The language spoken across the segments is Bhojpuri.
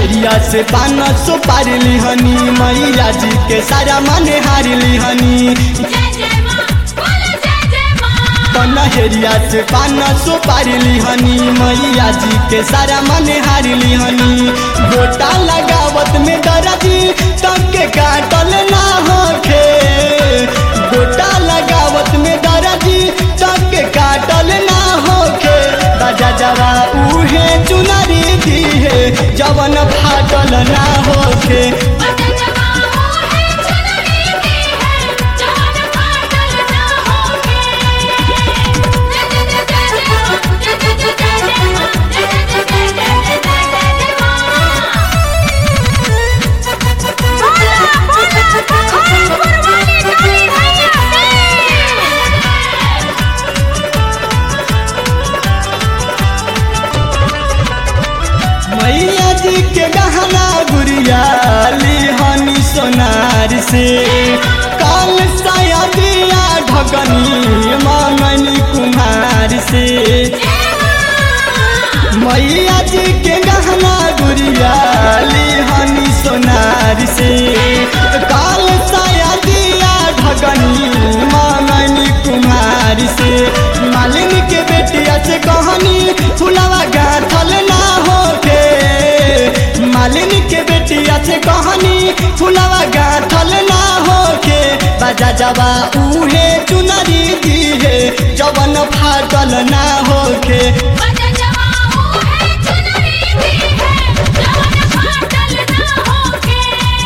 हेरिया से पान सो पार लिहनी मैया जी के सारा माने हार लिहनी जय जय माँ बोलो जय जय माँ पन हेरिया से पान सो पार लिहनी मैया जी के सारा माने हार लिहनी गोटा लगावत में दर्दी तब के काटल ना होखे गोटा लगावत में दर्दी तब के काटल ना होखे बाजा जवा उहे चुनरी दी है जवन फाटल ना होखे बजा जवाओ है चुनरी दी है जवान फाटल ना होके जय जय जय जय जय माँ जय जय जय जय जय माँ जय जय जय जय जय जय जय जय माँ बोला बोला कखोरी कुर्बानी काली मैया मैया जी के गहना गुड़िया लिहनी सोनार से काल साया दिया ढकनी मंगनी कुम्हार से मैया जी के गहना गुड़िया लिहनी सोनार से काल साया दिया ढकनी मंगनी कुम्हार से मालिनी के बेटिया से कहनी फुलवा गाथल ना होके मालिनी के बेटिया से कहनी फुलवा गाथल ना होके बाजा जवा उहे चुनरी दी है जवन फाटल ना होके बजा जवाओ है चुनरी दी है जवान फाटल ना होके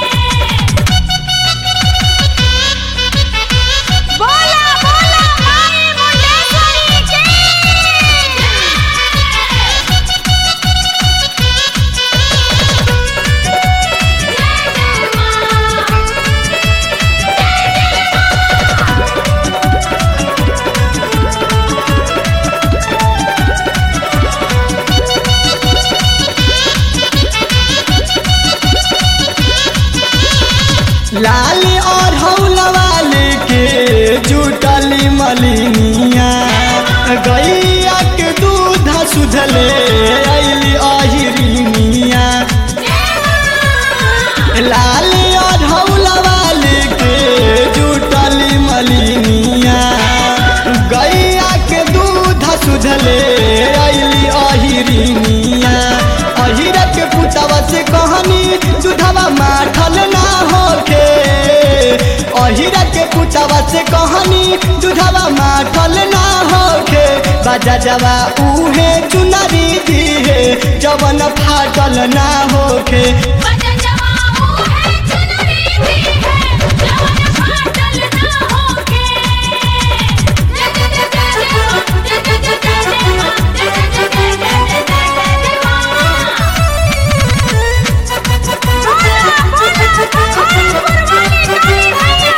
बोला बोला माई मुंडेश्वरी की जय जय माँ लाल और हौलवा लेके जुटली मलिनिया गैया के दूध सुधले अली अहिरिनिया लाल और हौलवा लेके जुटली मलिनिया गैया के दूध सुधले अली अहिरिनिया अहिरा के पुतवा से कहनी दूधवा माठल ना होके अहिरा के पुतवा से कहनी दूधवा माठल ना होके बाजा जवा उहे चुनरी दी है जवन फाटल ना होके बजा जवाओ है चुनरी दी है जवान फाटल ना होके जय जय जय जय जय माँ जय जय जय जय जय माँ जय जय जय जय जय जय जय जय माँ बोला बोला कखोरी कुर्बानी काली मैया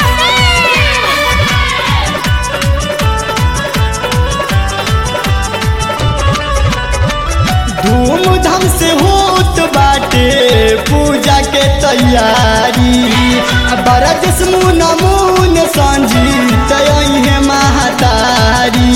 धूमधाम से होत बाटे पूजा के तैयारी बरज मुन मुन संजीत है महातारी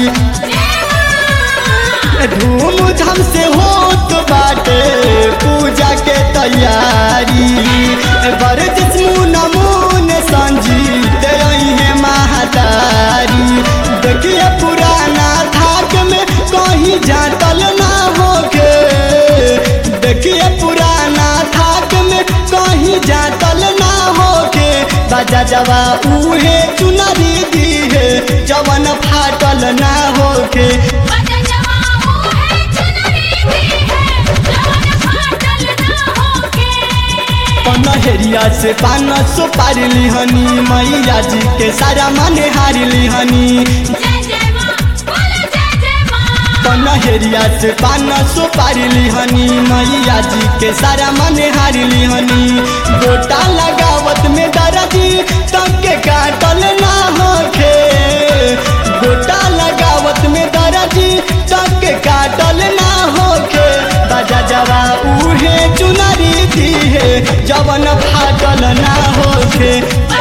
धूमधाम से होत बाटे पूजा के तैयारी बरज मुन मुन संजीत है महातारी देखिए पुराना थाक में कहीं जातल ना होके देखिए पुराना थाक में कहीं जातल ना होके बाजा जवा उहे चुनरी दी है जवन फाटल ना होके बजा जवाओ है चुनरी दी है जवान फाटल ना होके पनहेरिया से पान सो पार लिहनी मैया जी के सारा माने हार लिहनी जय जय माँ बोलो जय जय माँ पनहेरिया से पान सो पार लिहनी मैया जी के सारा माने हार लिहनी गोटा लगावत में दर्दी तब के काटल ना होखे गोटा लगावत में दर्दी तब के काटल ना होखे बाजा जवा उहे चुनरी दी है जवन फाटल ना होखे